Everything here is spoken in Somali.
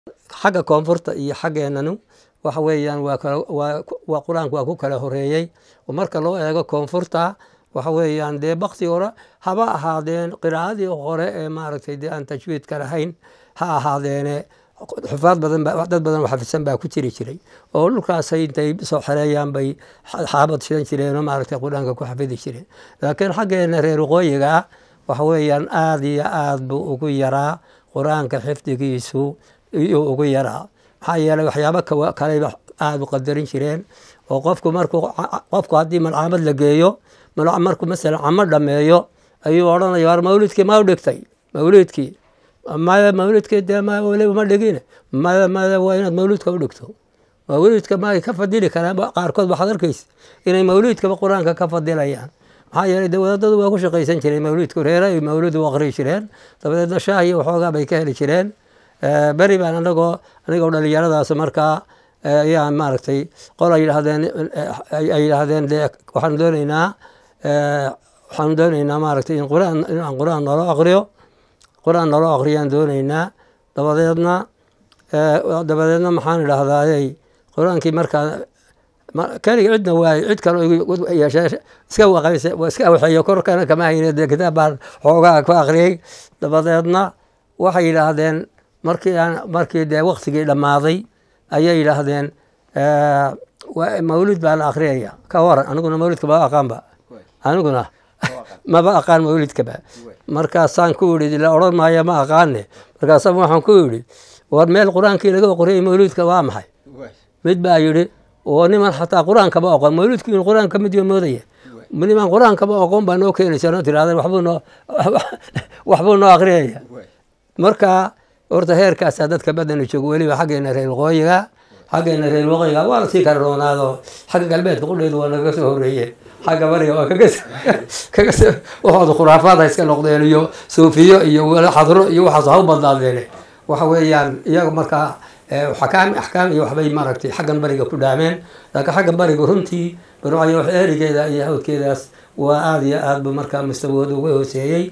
xagga koonfurta iyo xaggeenanu waxa weeyaan waa waa qur-aanku waa ku kala horeeyey oo marka loo eego koonfurta waxa weeyaan dee bakti hore haba ahaadeen qiraa'adii hore ee maaragtay dee aan tajwiidka lahayn ha ahaadeene xufaad badan dad badan oo xafisan baa ku jiri jiray oo dhulkaasay intay soo xereeyaan bay xaabad shidan jireen oo maaragtay qur-aanka ku xafidi jireen laakiin xaggeena reer waqooyiga ah waxa weeyaan aada iyo aada buu ugu yaraa qur-aanka xifdigiisu iyuu ugu yaraa maxaa yeeley waxyaabo kaleba aada u qadarin jireen oo qofku markuu qofku haddii malcaamad la geeyo markuu masalan camo dhameeyo ayuu odhanaya war mawlidkii ma u dhigtay mawlidkii maya mawlidkii dee weliba ma dhigin maya maya waa inaad mawlidka u dhigto mawlidka ma ka fadili karaan qaarkood waxaad arkaysa inay mawlidkaba qur-aanka ka fadilayaan maxaa yeeley de wadaadadu waa ku shaqaysan jireen mawlidku reere ay mawlid u aqri jireen dabadeedna shaah iyo waxoogaa bay ka heli jireen beri baan anagoo anigoo dhalinyaradaas markaa ayaan maaragtay qol ay yidhaahdeen ay yidhaahdeen de waxaan dooneynaa waxaan dooneynaa maaragtay in quraan inaan qur-aan nolo aqriyo qur-aan nolo aqriyaan dooneynaa dabadeedna dabadeedna maxaan idhahdaayey qur-aankii markaa keliga cidna waaye cid kale yeeshee iska waqayse iska waxeeyo korkana kama hayne dee kitaab baan xoogaa ku aqriyey dabadeedna waxay yidhaahdeen markii aan markii dee waktigii dhammaaday ayay yidhaahdeen mawlid baa la akhriyaya ka waran aniguna mawlidka maba aqaanba aniguna maba aqaan mawlidkaba markaasaan ku idhi la odhan maayo ma aqaane markaasa waxaan ku idhi war meel qur-aankii laga oqriyay mawlidka waa maxay mid baa yidhi oo niman xataa qur-aankaba oqon mawlidku in qur-aanka mid yo moodaya niman qur-aankaba oqon baa noo keenaysa noo tirahdeen waxbuu noo waxbuu noo akhriyaya marka horta heerkaasaa dadka badana joogo weliba xaggeena reer waqooyiga xaggeena reer waqooyiga waa lasii kala roonaado xagga galbeedka qudheedu waa naga soo horeeye xagga bariga waa kaga waxooda khuraafaad ha iska noqdeen iyo suufiyo iyo xadro iyo waxaas ha u badnaadeene waxa weeyaan iyaga markaa xakaam axkaam iyo waxbay maaragtay xaggan bariga ku dhaameen laakiin xaggan bariga runtii barwacyo wax erigeeda iyo hawdkeedaas waa aada iyo aad bu markaa mustawooda uga hooseeyey